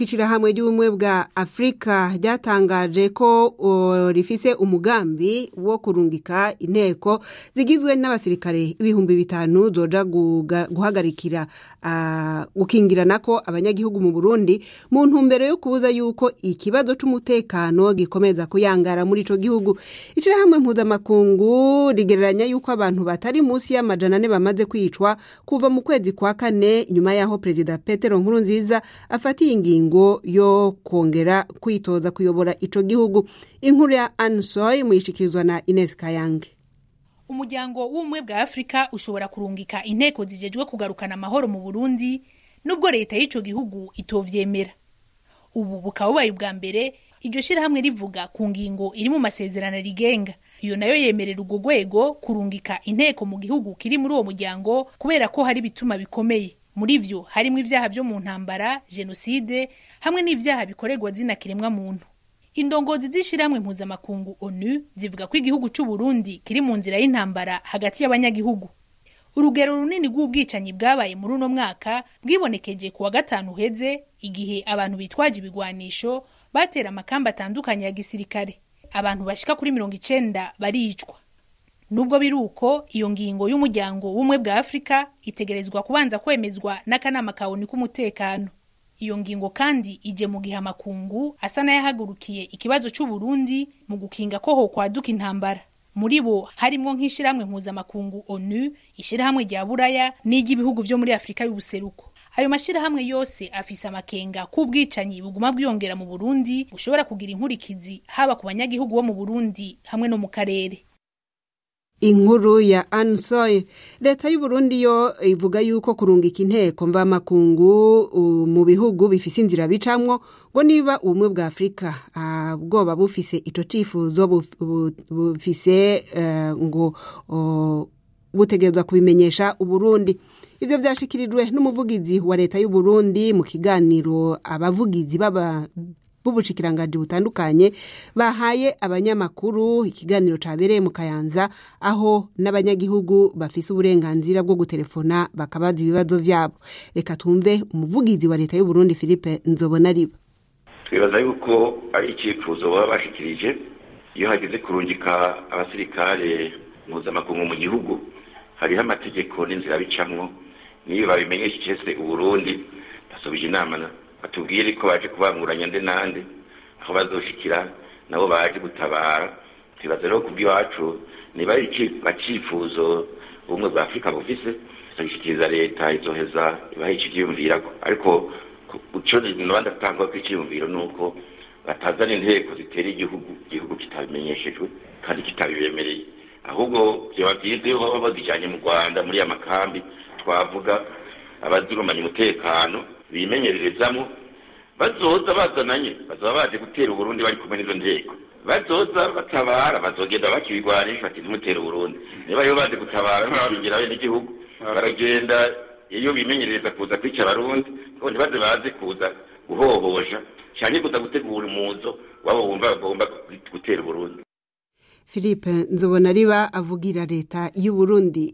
ishirahamwe ry'ubumwe bwa afurika ryatangaje ko uh, rifise umugambi wo kurungika inteko zigizwe n'abasirikare ibihumbi bitanu zoja guhagarikira uh, gukingirana ko abanyagihugu mu burundi mu ntumbero yo kubuza yuko ikibazo c'umutekano gikomeza kuyangara muri ico gihugu ishirahamwe mpuzamakungu rigereranya yuko abantu batari munsi y'amajana ane bamaze kwicwa kuva mu kwezi kwa kane nyuma y'aho perezida petero nkurunziza afatiye ingingo ingingo yo kongera kwitoza kuyobora ico gihugu inkuru ya ansoy muyishikirizwa na ines kayange umuryango w'ubumwe bwa afurika ushobora kurungika inteko zijejwe kugarukana amahoro mu burundi nubwo leta y'ico gihugu itovyemera ubu bukaba bubaye ubwa mbere iryo shirahamwe rivuga ku ngingo iri mu masezerano rigenga iyo nayo yemerera urwo rwego kurungika inteko mu gihugu kiri muri uwo muryango kubera ko hari ibituma bikomeye muri vyo harimo ivyaha vyo mu ntambara jenoside hamwe n'ivyaha bikorerwa zina kiremwa muntu indongozi z'ishirahamwe mpuzamakungu onu zivuga ko igihugu c'u Burundi kiri mu nzira y'intambara hagati y'abanyagihugu urugero runini rw'ubwicanyi bwabaye muri uno mwaka bwibonekeje ku wa gatanu uheze igihe abantu bitwaje ibigwanisho batera amakamba atandukanye ya gisirikare abantu bashika kuri mirongo icenda baricwa nubwo biri uko iyo ngingo y'umuryango w'ubumwe bwa afurika itegerezwa kubanza kwemezwa n'akanama ka onu k'umutekano iyo ngingo kandi ije mu gihe amakungu asa n'ayahagurukiye ikibazo c'uburundi mu gukinga ko hokwaduka intambara muri bo harimwo nk'ishirahamwe mpuzamakungu onu ishirahamwe rya buraya n'iry'ibihugu vyo muri afurika y'ubuseruko ayo mashirahamwe yose afise amakenga k'ubwicanyi buguma bwiyongera mu burundi bushobora kugira inkurikizi haba ku banyagihugu bo mu burundi hamwe no mu karere inkuru ya ansoy leta y'uburundi yo ivuga yuko kurungika inteko mvamakungu mu bihugu bifise inzira bicamwo ngo niba ubumwe bwa afurika uh, bwoba bufise ico cifuzo bufise uh, ngo uh, butegerezwa kubimenyesha uburundi ivyo vyashikirijwe n'umuvugizi wa leta y'uburundi mu kiganiro abavugizi baba b'ubushikiranganje butandukanye bahaye abanyamakuru ikiganiro cabereye mu kayanza aho n'abanyagihugu bafise uburenganzira bwo gutelefona bakabaza ibibazo vyabo reka tumve umuvugizi wa leta y'uburundi philippe nzobona riba twibaza yuko ari icyifuzo baba bashikirije iyo hageze kurungika abasirikare mpuzamakungu mu gihugu hariho amategeko n'inzira bicamwo niyo babimenyesheje uburundi basubije inama batubwire ko baje kubanguranya nde nande aho bazoshikira nabo baje gutabara twibaza rero kubw'iwacu niba ari bacifuzo ubumwe bwa afurika bufise tugishikiriza leta izoheza ibaha ikiyumvirako ariko ico noba ndatangwa ko iciyumviro ni uko batazana inteko zitera igihugu igihugu kitabimenyeshejwe kandi kitabibemereye ahubwo vyoba vyiza iyo baba bazijanye mu rwanda muri ya makambi twavuga abazirumanya umutekano bimenyererezamo bazoza bazananye bazaba baje gutera uburundi bari kumwe n'izo nteko bazoza batabara bazogenda bakibigwanisha bati ntimutera uburundi niba yo baje gutabara ntibabingira bene igihugu baragenda iyo bimenyerereza kuza kwica abarundi ngo ntibaze baze kuza guhohosha cyane kuza gutegura umuzo wabo bumva bagomba gutera uburundi philippe nzobona riba avugira leta y'uburundi